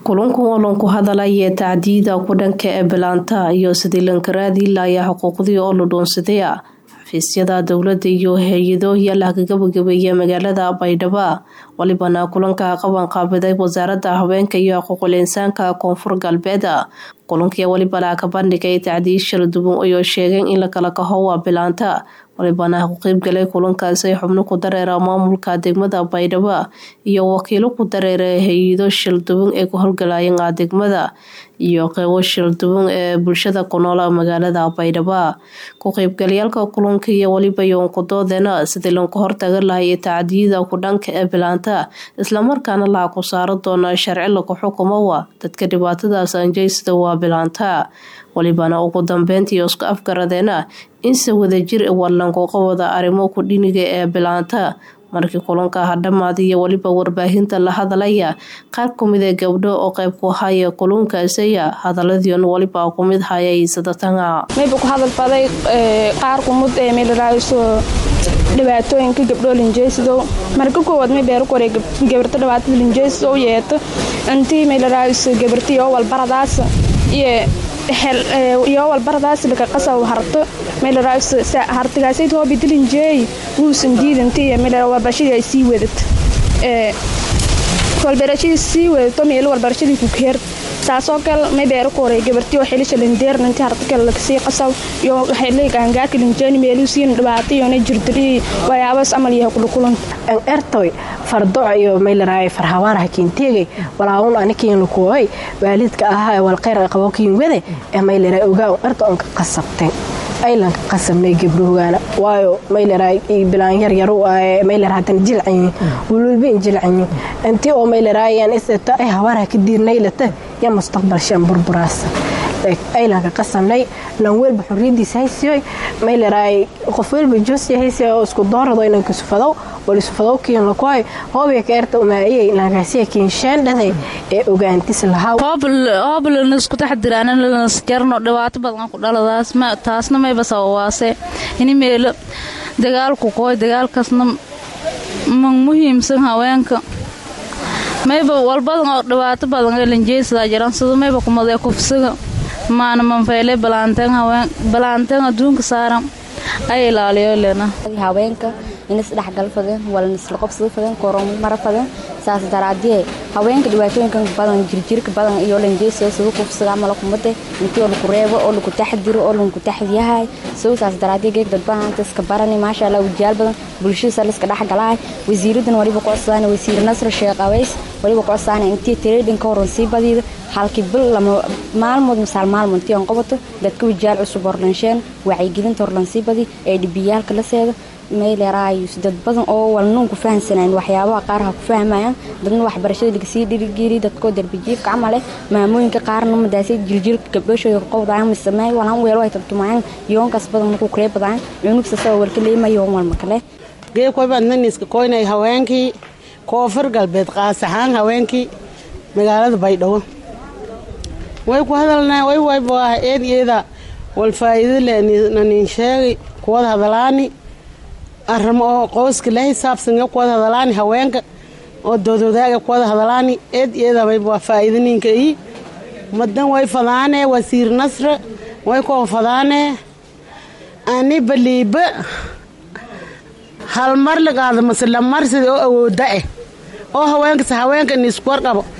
kulankan oo lanku hadalaya tacdiida ku dhanka ee bilaanta iyo sidii lankaraadi laaya xuquuqdii oo la dhoonsadaya xafiisyada dowlada iyo hay-ado yaala ka gabagabeeya magaalada baydhabo walibana kulanka qaban qaabiday wasaarada haweenka iyo xuquuqul insaanka koonfur galbeed kulankii waliba laa ka bandhigay tacdiid shir duban ayoo sheegeen in la kala kaho waa bilaanta walibana ku qeybgalay kulankaasi xubno ku dareera maamulka degmada baydhabo iyo wakiilo ku dareera hay-ado shilduban ee ku howlgalayeen degmada iyo qeybo shilduban ee bulshada ku nool magaalada baydhabo ku qeybgalayaalka kulanka iyo waliba yoonkudoodena sidii lanku hortaga lahay tacdiyada ku dhanka ee bilaanta islamarkaana laha ku saaro doona sharci laku xukumowa dadka dhibaatadaas anjeysada waa bilaanta walibana ugu dambeyntii isku afgaradeena inse wadajir warlankuqa wada arrimo ku dhiniga ee bilaanta markii kulanka hadhamaad iyo weliba warbaahinta la hadalaya qaar kumid ee gabdho oo qeyb ku haya kulunkaasaya hadaladion waliba kumid hayay sadatanga mayba ku hadalbaday qaar kumud ee meelaraayso dhibaatooyinka gabdhoo linjeysidow marka koowaad may beero kore gabarto dhibaatada linjeysidow yeeto intii meelaraayso gabarti oo walbaradaas iyo iyo walbaradaas laka qasaw harto meelaraayso hartigaasay hoobidilinjeey wuusan diidanti iyo meelara walbarashadii ay sii wadat walbarashadii sii wadato meelo walbarashadii ku keer saasoo kale may beero ku horay gabartii oo xilisha lindeer intii hartakale lakasii qasaw iyo xilay gaangaarka linjeeni meeluu siin dhibaato iyona jirdiri waxyaabaas amal yahay kulukulan ertoy fardoc iyo maylaraay farhabaar hakiinteegay walaawun anikiin lukuoy waalidka ahaa walqeyr qabokiin wade ee maylara ogaa erta onka qasabtay aylanka qasabnay gabdhohogaana waayo maylara bilaan yaryar maylar hadan jilcayin wululbain jilcayin intii oo maylaraayan isata ay habaarha ka diirnaylata ya mustaqbal shan burburaasa aylanka qasabnay lan welba xorriyadiisa haysiyoy maylaraay qof welba joosiya haysiya oo isku doorado inanka sufadow walisufadow kiin lakoy hoobiya ka erta umaayay lankasiya kiinsheendhaday ee ogaantis lahaa hooblana isku taxdiraan jarno dhibaato badan ku dhaladaas taasna mayba sababaase ini meelo dagaalku kooy dagaalkaasna ma muhiimsan haweenka mayba walbadan oo dhibaato badan ee lanjeysada jiran sida mayba kumadee kufsiga maana manfeyle balaanteen adduunka saaran ay ilaaliyo lena haweenka inas dhexgal fadeen walna isla qobsada fadeen koromara fadeen saas daraadiyee haweenka dhibaatooyinkan badan jirjirka badan iyo lanjeysiga sida kufsiga amala kumade intii oo laku reebo oo laku taxdiro oo laku taxdiyahay sida saas daraadiye geeg dad badan iska barani maasha allah wajaal badan bulshada liska dhexgalahay wasiiradan waliba qocsaan wasiir nasr sheekh aways waliba qocsaan intii trading ka horan sii badiida halkii bil lama maalmood misaal maalmoodtii aan qabato dadka wajaal cusub horlansheen wacyigelinta horlansii badi ee dhibiyaalka la seeda maylerayus dad badan oo walnuun ku fahamsanayn waxyaabaha qaar ha ku fahmayaan dadna waxbarashada lagasii dhirigiri dadkoo darbijiifka camale maamooyinka qaarna madaasay jiljilka gabdhooshooda qowdaan misameey walaan weelo ay tantumayaan yoonkaas badan ku kuree badaan cunugsa sawa walka leema yoon walma kale geekoybadnaniska koynay haweenkii koonfur galbeed qaas ahaan haweenkii magaalada baydhabo way ku hadalnaa way wayba eed iyada wal faa'iido le nanin sheegay kuwada hadalaani arrimo oo qoyska la xisaabsan kuwada hadalaani haweenka oo doododaaga kuwada hadalaani eed iyada waa faa'iido ninka ii madan way fadaane wasiir nasre way koon fadaane ani baliiba hal mar lagaada mase lamar sida oo awooda eh oo haweenkas haweenka nisku warqabo